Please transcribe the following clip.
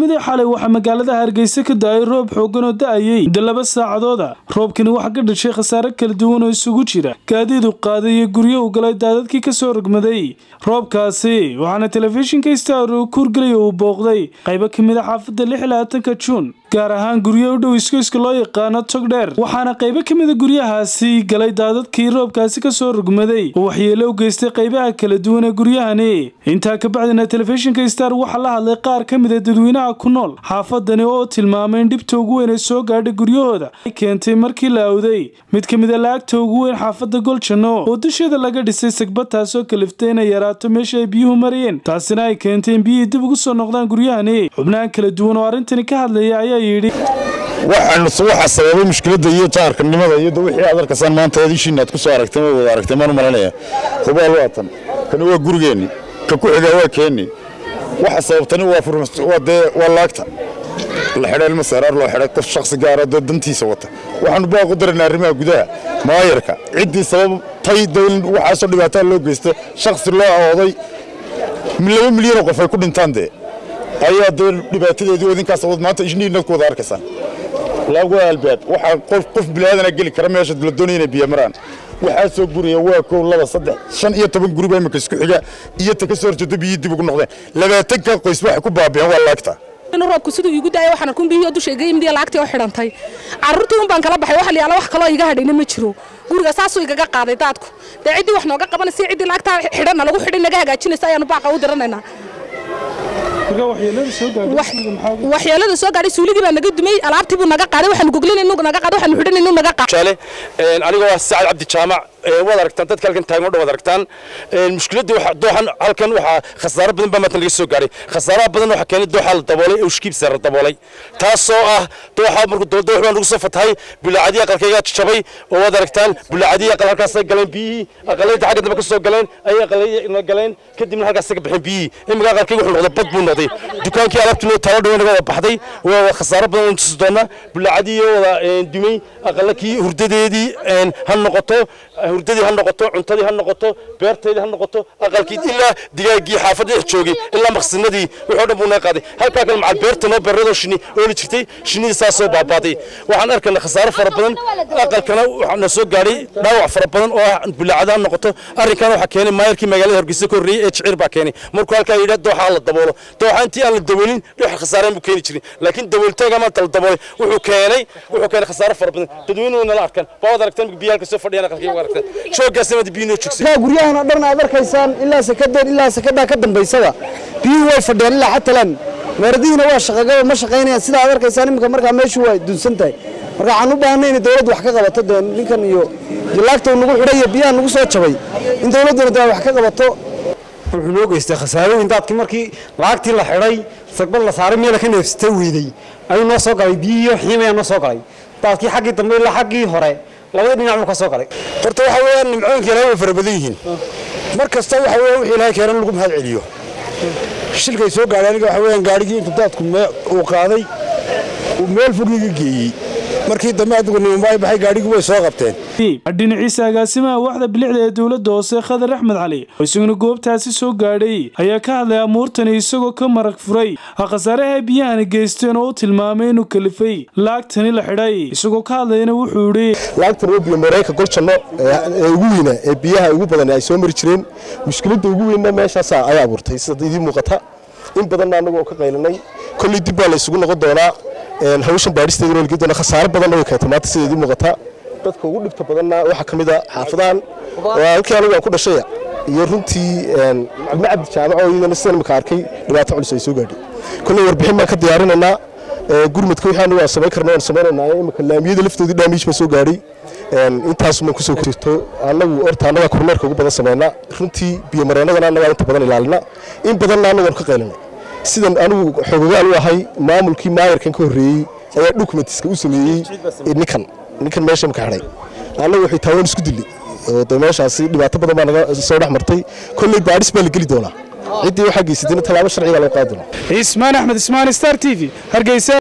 habeennimadii xalay waxaa magaalada hargeysa ka da-ay roob xoogan oo da-ayey muddo laba saacadooda roobkani waxaa ka dhashay khasaare kala duwan oo isugu jira gaadiidu qaaday iyo guryo u galay daadadkii kasoo rogmaday roobkaasi waxaana telefishinka star uu kuurgelay uu booqday qaybo ka mid a xaafadda lix iyo labaatanka juun gaar ahaan guryo u dhow iskoyska loo yaqaano togdheer waxaana qaybo ka mid a guryahaasi galay daadadkii roobkaasi kasoo rogmaday oo waxyeelo u geystay qaybaha kala duwan ee guryahani intaa ka bacdina telefishinka star waxaa la hadlay qaar ka mid a dadweynaha ku nool xaafadani oo tilmaamay in dhibta ugu weyn ee soo gaadhay guryahooda ay keentay markii la awday mid ka mid a laagta ugu weyn xaafadda goljanno oo dusheeda laga dhisay sagbad taasoo kaliftay inay yaraato meesha ay biyuhu marayeen taasina ay keentay in biyihii dib ugu soo noqdaan guryahani xubnahan kala duwan oo arrintani ka hadlaya ayaa yidhi waxaa sababay mushkiladda iyo jaarkanimada iyo wixii aad arkaysaan maanta eedishiin aad ku soo aragtay ma wada aragtay maan u malanaya hubaal waa tan kani waa gurigeenni ka ku xigaa waa keenni waxa sababtani waa dee waa laagta la xidhay ilma seeraar loo xidhay qof shakhsi gaara dee dantiisa wata waxaanu baaqu daraynaa arrimaha gudaha maayarka ciddii sababtay dee in waxaasoo dhibaataa loo geysta shakhsi loo awooday laba milyan oo qof ay ku dhintaan dee ayaa dee dhibaatadeedii idinkaas awood maanta ishniinad ku wada arkaysaan laag waa albaab waxaa qof qof bilaadanaa geli kara meesha la doonaya inay biyo maraan waxaa soo guraya waa kow laba saddex shan iyo toban guriba imika isku xiga iyo ta ka soo horjeedo biyihii dib ugu noqdeen labaatanka qoys waxay ku baabi'een waa laagta inuu roobku siduu iigu daayay waxaan arkun biyihii oo dusha iga yimid iyo laagtii oo xidhantay carruurtii un baan kala baxay waxa la yaala wax kaloo iga hadhayna ma jiro guriga saasuu igaga qaaday daadku dee ciddii wax nooga qabanaysa ciddii laagtaa xidhanna lagu xidhin naga hagaajinaysa ayaanu baaqa u diranaynaa waxyeelada soo gaadhay suuligii baa naga dumay alaabtii buu naga qaaday waxaanu goglinaynu naga qaaday waxaanu xidhanaynu naga qaaday anigoo ah sacad cabdi jaamac waad aragtaan dadka halkan taagan oo dhan waad aragtaan mushkiladda dooxan halkan waxaa khasaaro badan baa maatan laga soo gaadhay khasaaraha badan waxaa keenay dooxa la daboolay ee ushkiibsa la daboolay taasoo ah dooxa markuu doox baa nagu soo fatahay bulaacadii aqalkayga jabay oo waad aragtaan bulaacadii aqal halkaasay galeen biyihii aqalayda xagga dambe ka soo galeen ayay aqalayna galeen kadibna halkaasay ka baxeen biyihii imika aqalkayga wuxuu noqday bad buu noqday dukaankii alaabtii noo taalo dhowe naga wada baxday waa khasaaro badan oo tusi doona bulaacadii wada dumay aqalakii hurdadeedii ha noqoto hurdadii ha noqoto cuntadii ha noqoto beertaydii ha noqoto aqalkii ilaa digaaggii xaafadda dhex joogay ilaa maqsinadii wixii dhan buu naga qaaday halkaa kale macal beerta noo beeradoo shinni ooli jirtay shinnidii saas soo baabaaday waxaan arkaynaa khasaaro fara badan aqalkana waxaana soo gaadhay dhaawac fara badan oo ah bulaacada ha noqoto arrinkana waxaa keenay maayarkii magaalada hargeysa ka horreeyey ee jicir baa keenay markuu halkaa yidhaa dooxa la daboolo dooxa intii aan la daboolin dhix khasaareen buu keeni jirin laakiin daboolitaaga maanta la daboolay wuxuu keenay wuxuu keenay khasaaro fara badan dadweynuhu nala arkaan baa wad aragtaan biyo halka soo fadhiyaan aqalkii waa aragtaan guryahan oo dhan aad arkaysaan ilaa sakadeen ilaa sakadaa ka dambaysaba biyuhu way fadhiyaan ilaa xatalan meeradihiina waa shaqagaba ma shaqaynayaan sidaa aad arkaysaan iminka markaa meeshu waa dunsan tahay marka waxaan u baahnay inay dawladdu wax ka qabato dee ninkan iyo laagta nagu xidhay iyo biyaha nagu soo jabay in dawladduna dee wax ka qabato wuxuu noo geystay khasaarooyin daadkii markii laagtii la xidhay sagbad la saaray meela ka neefsata weydey ayuu noo soo galay biyihiiyo xiimayaa noo soo galay daadkii xaggii dambe ilaa xaggii hore labada dhinac buu ka soo galay horta waxa weeyaan nimcooyinka ilaahay way fara badan yihiin mar kasta waxa weeyaan wixii ilaahay keenan lagu mahad celiyo shilkay soo gaadhay aniga waxa weeyaan gaadhigii intuu daadku uu qaaday uu meel fog iga geeyey markii dambe adigu nimanbaay baxay gaadhigii way soo qabteen dhinaciisa agaasimaha waxda bilicda ee dowladda hoose khadar axmed cali oo isaguna goobtaasi soo gaadhay ayaa ka hadlay amuurtani isagoo ka marag furay khasaaraha biyahani geysteen oo u tilmaamay inuu kalifay laagtani la xidhay isagoo ka hadlayana wuxuu idhi laagtan waa biyo mareyka goljanno ee ugu weyna ee biyaha ugu badan ay soo mari jireen mushkiladda ugu weynna meeshaas ay abuurtay sida idiin muuqata in badanna annagu oo ka qaylinay kolley dib baa la isugu noqon doonaa hawshan baadhisteeduna lagi doona khasaaro badanna way keentay maanta sida idiin muuqata dadka ugu dhibta badanna waxaa ka mid a xaafadahan oo halkii anigu aan ku dhashaya iyo runtii ilmo cabdi jaamac oo iyadana sidan imika arkay dhibaato culus ay soo gaadhay kolley warbixin baan ka diyaarinaynaa gurmadka wixii anigu aan samayn karno aan samaynaynaa imika laamiyada laftoodii dhaamiij baa soo gaadhay intaasuman kusoo jirto annagu horta annagaa kormeerka ugu badan samaynaa runtii biyomareennadana annagaa inta badan ilaalina in badanna annagoon ka qaylinay sidan anigu xogogaal u ahay maamulkii maayarkan ka horreeyey ayaa dokumentiska u sameeyey ninkan ninkan meesha imka xidhay annagu waxay taawaan isku dilay oo de meeshaasi dhibaato badan baa naga soo dhex martay kolley baadhis baa la geli doonaa ciddii waxaa geysatayna tallaabo sharciga loo qaadi doonaa ismaan axmed ismaan star t v hargeysa